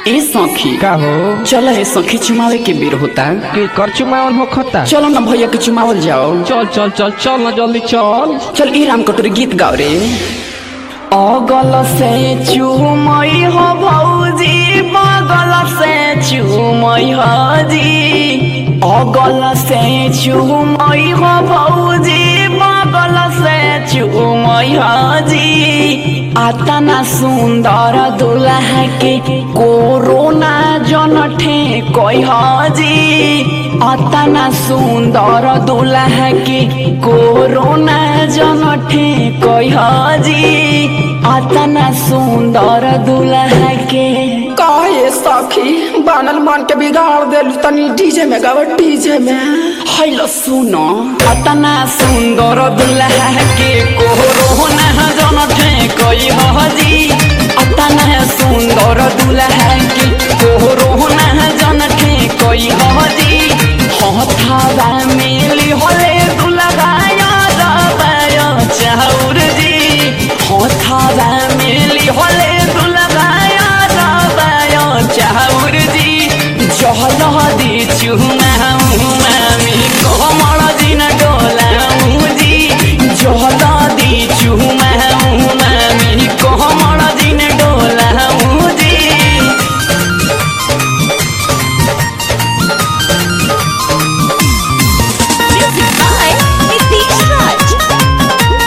ए सखी का हो चल हे सखी चुमावे के बेर होता के कर चुमावन हो खता चलो ना भैया के चुमावल जाओ चल चल चल चल ना जल्दी चल चल ई राम कटोरी गीत गाओ रे अगल से चुमई हो भौजी बगल से चुमई हो जी अगल से चुमई हो भौजी बगल से चुमई हो जी आतना सुंदर दुल्हा के कोरोना जन ठेकई हजी अतना सुंदर दुल्हा के कोरोना जन ठेकई हजी अतना सुंदर दुल्हा के काहे सखी बनल मन के बिगाड़ देलू तनी डीजे में गाव डीजे में हैलो सुनो अतना सुंदर दुल्हा के कोरोना जन ठेकई हजी अतना सुंदर दुल्हा के कोरोना जन ठेकई हजी हथावा मेली होले दुल्हा याद बायो चाउर जी हथावा मेली होले दुल्हा याद बायो चाउर जी जहल दी चुमाऊ मामी कोमल दिन डोलाऊ जी जहल दी चुमाऊ मामी कोमल दिन डोलाऊ जी Music by Nitish Raj.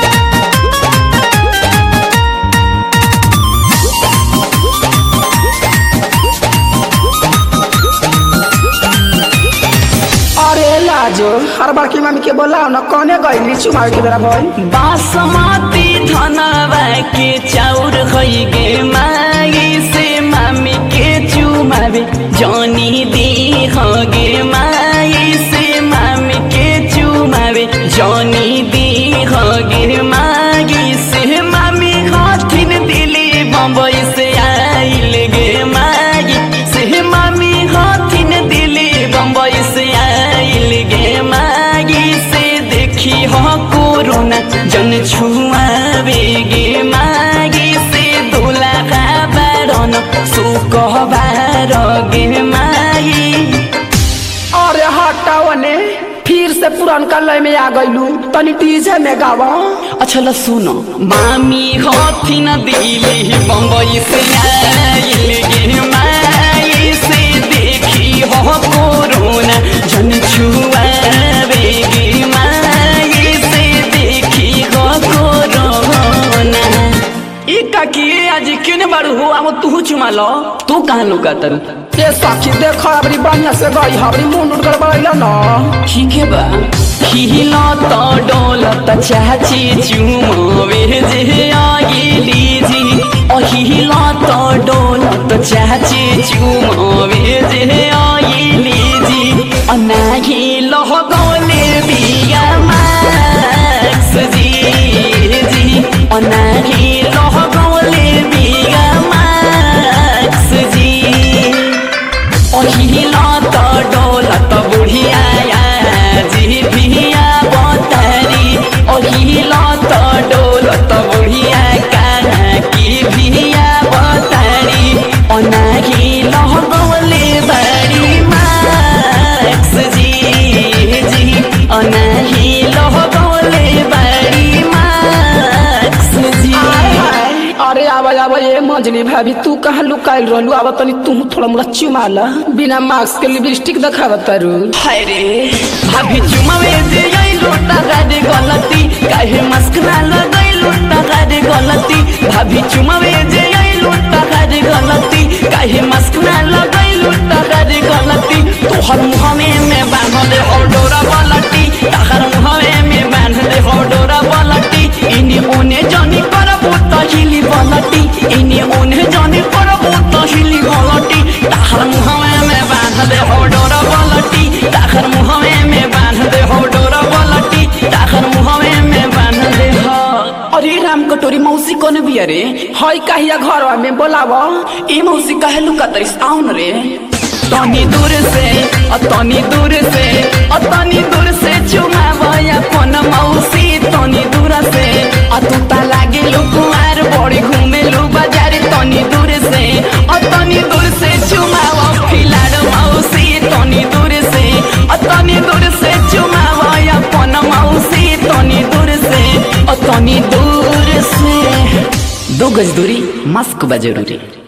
अरे लाजो हर बार की मम्मी के बोलाओ ना कौने गईली चुमावे के बेरा भइल बासमती धनवा के चाउर खई गे मागी से मामी के चुमावे जानी दी गे मागी से मामी के चुमावे जानी दी गे मागी से मामी हथिन दिली बम्बई से आइल गे मागी से मामी हथिन दिली बम्बई से आइल गे मागी से देखी हो कोरोना जन छुआवे गे मागी से दुलाका बारन सुकहबार गे मागी अरे हटाओ ने फिर से पुरानका लय में आ गईलू तनी डीजे में गाव अच्छा ल सुनो मामी हथिन दिली बम्बई से आइल गे माई से देखी हो कोरोना जन छुआवे गे माई से देखी हो कोरोना ई काकी आज क्यों ने बारू हो अब तू चुमा लो तू कहाँ लुका तर ये सखी देखो अबरी बढ़िया से गई हबरी मुंड उड़ गड़बड़ैला ना ठीक है बा हिला तो डोलत चाची चुमोवे जे आगिली जी ओ हिला तो डोलत चाची चुमोवे जे आगिली जी अनाही लह गोले बिया माक्स जी जी अनाही लह गोले बिया माक्स जी ओहिला त डोलत बुढ़िया जी भिया बतारी ओहिला त डोलत बुढ़िया काना की भिया बतारी ओनाही लहगौले बड़ी माक्स जी जी ओनाही लहगौले बड़ी माक्स जी अरे आवा आवा ये मंजली भाभी तू कहाँ लुकाइल रहलू आवा तनी तू थोड़ा मुला चुमाला बिना मास्क के लिपस्टिक दिखावा तारू हाय रे भाभी चुमावे जे आई लोटा गाडे गलती काहे मस्करा लगाई लोटा गाडे गलती भाभी चुमावे जे आई लोटा गाडे गलती काहे मस्करा लगाई लोटा गाडे गलती तोहर मुहमे में बांध दे हो डोरा बलटी तहर मुहमे में बांध दे हो डोरा बलटी इनी ओने जानी करबो तहिली बलटी इनी ओने जानी करबो तहिली बलटी तहर मुहमे में बांध दे हो डोरा बलटी तहर मुहमे में बांध दे हो डोरा बलटी तहर मुहमे में बांध दे हो अरे राम कटोरी मौसी कौन बिया रे हई कहिया घरवा में बोलावा ए मौसी काहे लुका तरिस आउन रे तनी दूर से अ तनी दूर से अ तनी दूर से चुमावया कोन मौसी तनी दूर से अ तू ता लागे लुकुआर बड़ी घूमे लु बाजार तनी दूर से अ तनी दूर से गज दूरी मास्क बा जरूरी